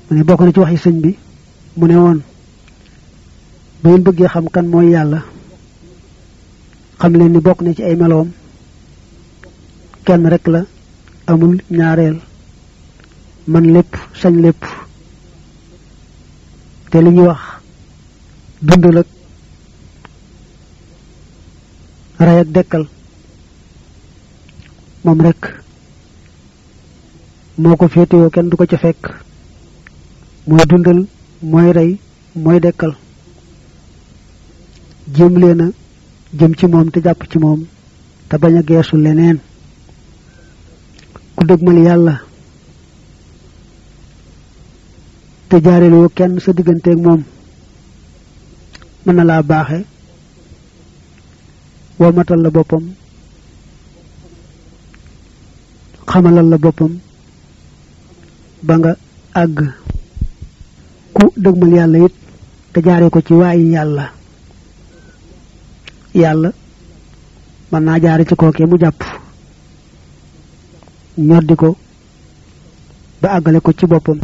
mu ne bokk na ci waxi sëñ bi mu ne woon bu ngeen bëggee xam kan mooy yàlla xam leen ni bokk na ci ay meloom kenn rek la amul ñaareel man lépp sañ lépp te li ñuy wax dundal ak rey ak dekkal moom rek moo ko féetewoo kenn du ko ca fekk mooy dundal mooy rey mooy dekkal jéem leen a jëm ci moom te jàpp ci moom te bañ a geesu leneen ku dëgmal yàlla te jaareloo kenn sa digganteeg moom mën na laa baaxe womatal la boppam xamalal la boppam ba nga àgg ku dëgmal yàlla it te jaare ko ci waayi yàlla yàlla mën naa jaare ci kookee mu jàpp ñoddi ko ba àggale ko ci boppam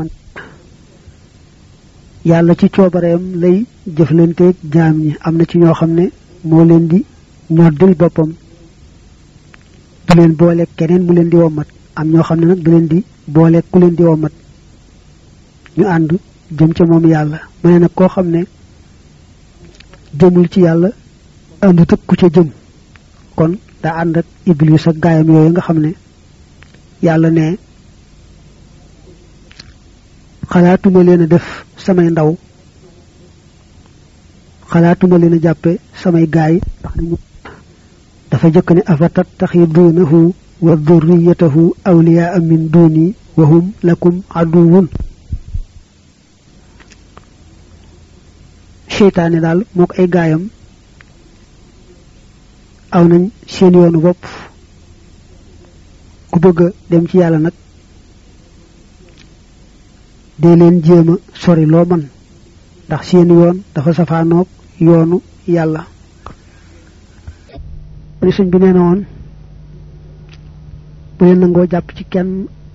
yàlla ci coobareem lay jëflanteeg jaam ñi am na ci ñoo xam ne moo leen di ñoddil boppam du leen booleeg keneen mu leen di wommat am ñoo xam ne nag du leen di booleeg ku leen di wommat ñu ànd jëm ca moom yàlla mu ne nag koo xam ne jëmul ci yàlla àndu tëg ku ca jëm kon daa ànd ak iblis ak gaayam yooyu nga xam ne yàlla ne xalaatuma leen a def samay ndaw xalaatuma leen a jàppe samay gaay ndax nañu dafa jëkk ne afa tattaxiduunahu wa durriyatahu awliyaa min duuni wa hum lakum aduwun seytaane daal moo ko ay gaayam aw nañ seen yoonu bopp ku bëgg a dem ci yàlla nag dee leen jéem a sori loo man ndax seen yoon dafa safaanoog yoonu yàlla ni sëñ bi nee na woon bu leen nangoo jàpp ci kenn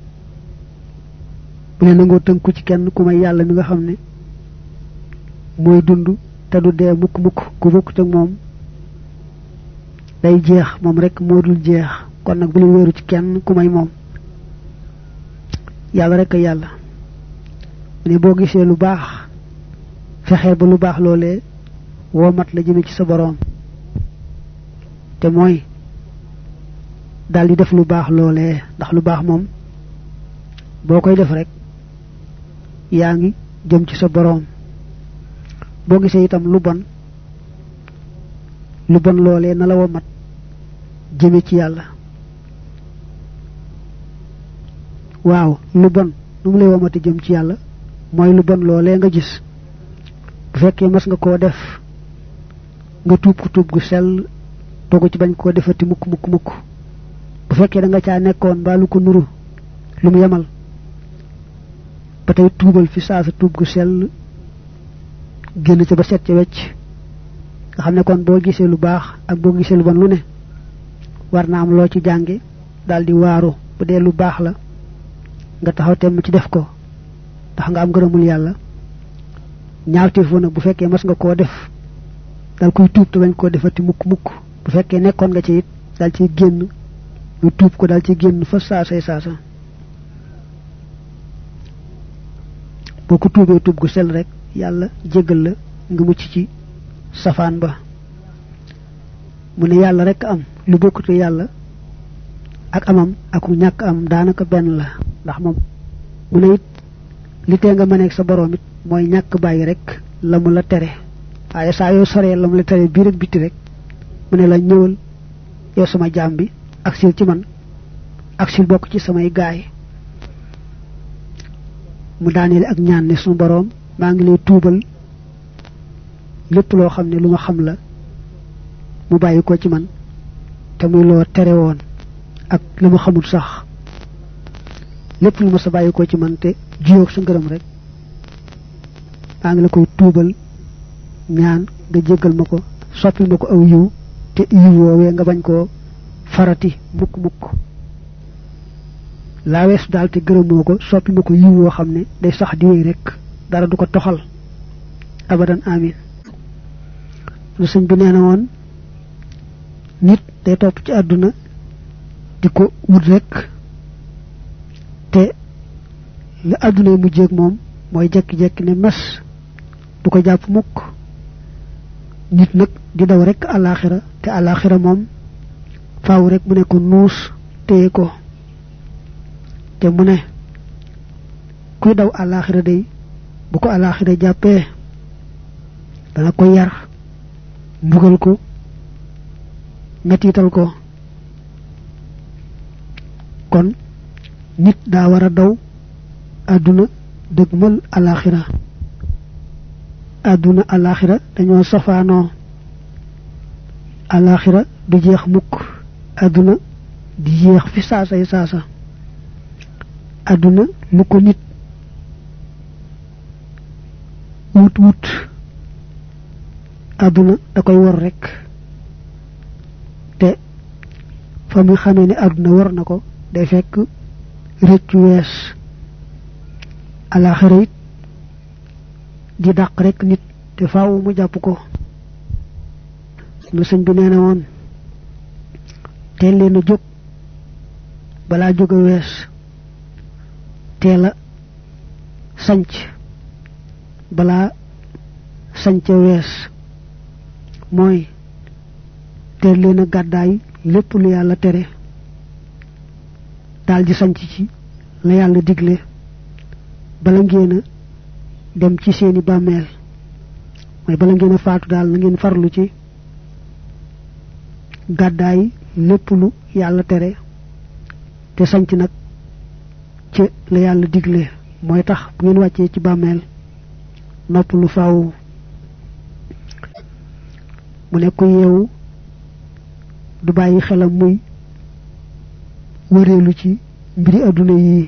bu leen nangoo tënku ci kenn ku may yàlla mi nga xam ne mooy dund te du dee mukk mukk ku bokkut ak moom day jeex moom rek moo dul jeex kon nag bu leen wéeru ci kenn ku may moom yàlla rek a yàlla ne boo gisee lu baax fexeel ba lu baax loolee woo mat la jëme ci sa boroom te mooy daal di def lu baax loolee ndax lu baax moom boo koy def rek yaa ngi jëm ci sa boroom boo gisee itam lu bon lu bon loolee na la woo mat jëme ci yàlla waaw lu bon nu mu lay womate jëm ci yàlla mooy lu bon loolee nga gis bu fekkee mas nga koo def nga tuub ko tuub gu sell dogu ci bañ koo defati mukk mukk mukk bu fekkee da nga caa nekkoon mbaa lu ko nuru lu mu yemal ba tey tuubal fi saa sa tuub gu sell génn ca ba set ca wecc nga xam ne kon boo gisee lu baax ak boo gisee lu bon lu ne war na am loo ci jànge daal di waaru bu dee lu baax la nga taxaw temm ci def ko ndax nga am ngërëmul yàlla ñaawteef fa nag bu fekkee mas nga koo def dal koy tuub te bañ koo defati mukk mukk bu fekkee nekkoon nga ci it dal ciy génn nga tuub ko dal ci génn fa saasay saasa boo ko tuubee tuub gu sel rek yàlla jéggal la nga mucc ci safaan ba mu ne yàlla rek am lu bokkute yàlla ak amam ak ñàkk am daanaka benn la ndax moom mu ne it li tee nga mëneeg sa boroom it mooy ñàkk bàyyi rek la mu la tere waaye saa yoo soree la mu la tere bii rek biti rek mu ne la ñëwal yow sama jaam bi ak sil ci man ak sil bokk ci samay gaay mu daaneel ak ñaan ne suñu boroom maa ngi lay tuubal lépp loo xam ne lu ma xam la mu bàyyi ko ci man te muy loo tere woon ak la ma xamul sax lépp lu ma sa bàyyi ko ci man te jiyoog sa ngërëm rek maa ngi la koy tuubal ñaan nga jéggal ma ko soppil ma ko aw yiw te yiw woowee nga bañ koo farati mukk mukk laa weesu daal te gërëmoo ko soppi ma ko yiw woo xam ne day sax di wéy rek dara du ko toxal abadan amin lu sëñ bi nee na woon nit day topp ci àdduna di ko wut rek te la àdduna yi mujjeeg moom mooy jekki-jekki ne mes du ko jàpp mukk nit nag di daw rek àllaaxira te àllaaxira moom faaw rek mu ne ko nuus téye ko te mu ne kuy daw àllaaxira day bu ko àllaaxira jàppee dana ko yar mbugal ko mettital ko kon nit daa war a daw àdduna dëgmal àllaaxira àdduna àllaaxira dañoo safaanoo àllaaxira du jeex mukk àdduna di jeex fi saasay saasa àdduna lu ko nit wut wut àdduna da koy war rek te fa muy xamee ne àdduna war na ko day fekk rëccu wees àllaaxira it di dàq rek nit te faaw mu jàpp ko lu sëñ bi nee na woon teel leen a jóg balaa jóg a wees teel a sanc balaa sanc a wees mooy teel leen a gàddaay lépp lu yàlla tere daal di sanc ci la yàlla digle bala ngeen a dem ci seeni bàmmeel mooy bala ngeen a faatu daal na ngeen farlu ci gàddaay lépp lu yàlla tere te sanc nag ci la yàlla digle mooy tax bu ngeen wàccee ci bàmmeel nopp lu faaw mu ne ku yeewu du bàyyi xelam muy wëreelu ci mbiri àdduna yi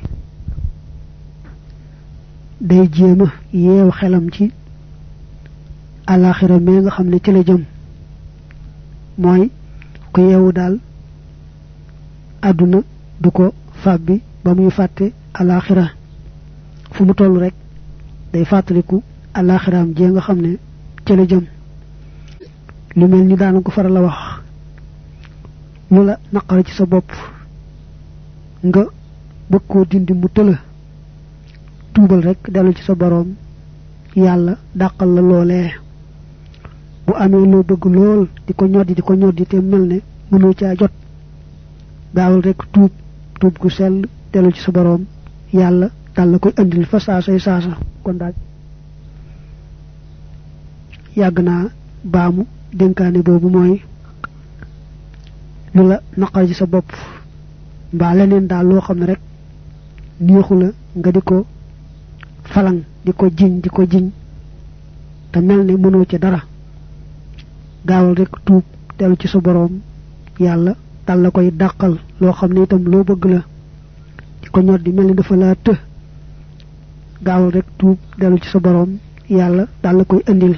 day jéema yeew xelam ci àllaaxira mee nga xam ne ci la jëm mooy ku yeewu daal àdduna du ko fàbbi ba muy fàtte àllaaxira fu mu toll rek day fàttaliku àllaaxiraam jee nga xam ne ci la jëm lu mel ni daana ko faral la wax lu la naqara ci sa bopp nga bëgg koo dindi mu tëla tuubal rek dellu ci sa boroom yàlla dàqal la loolee bu amee loo bëgg lool di ko ñoddi di ko ñoddi te mel ne mënoo caa jot gaawal rek tuub tuub gu sell dellu ci sa boroom yàlla dal la koy andil fa saasay saasa kon daal yàgg naa baamu dénkaane boobu mooy lu la naqar ci sa bopp mbaa leneen daal loo xam ne rek neexu la nga di ko falang di ko jiñ di ko jiñ te mel ne mënoo ci dara gaawal rek tuub dellu ci sa boroom yàlla dal la koy dàqal loo xam ne itam loo bëgg la di ko ñor di mel ni dafa laa të gaawal rek tuub dellu ci sa boroom yàlla dal la koy indil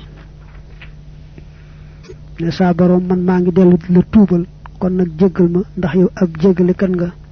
ne saa boroom man maa ngi dellu la tuubal kon nag jéggal ma ndax yow ab jéggale kan nga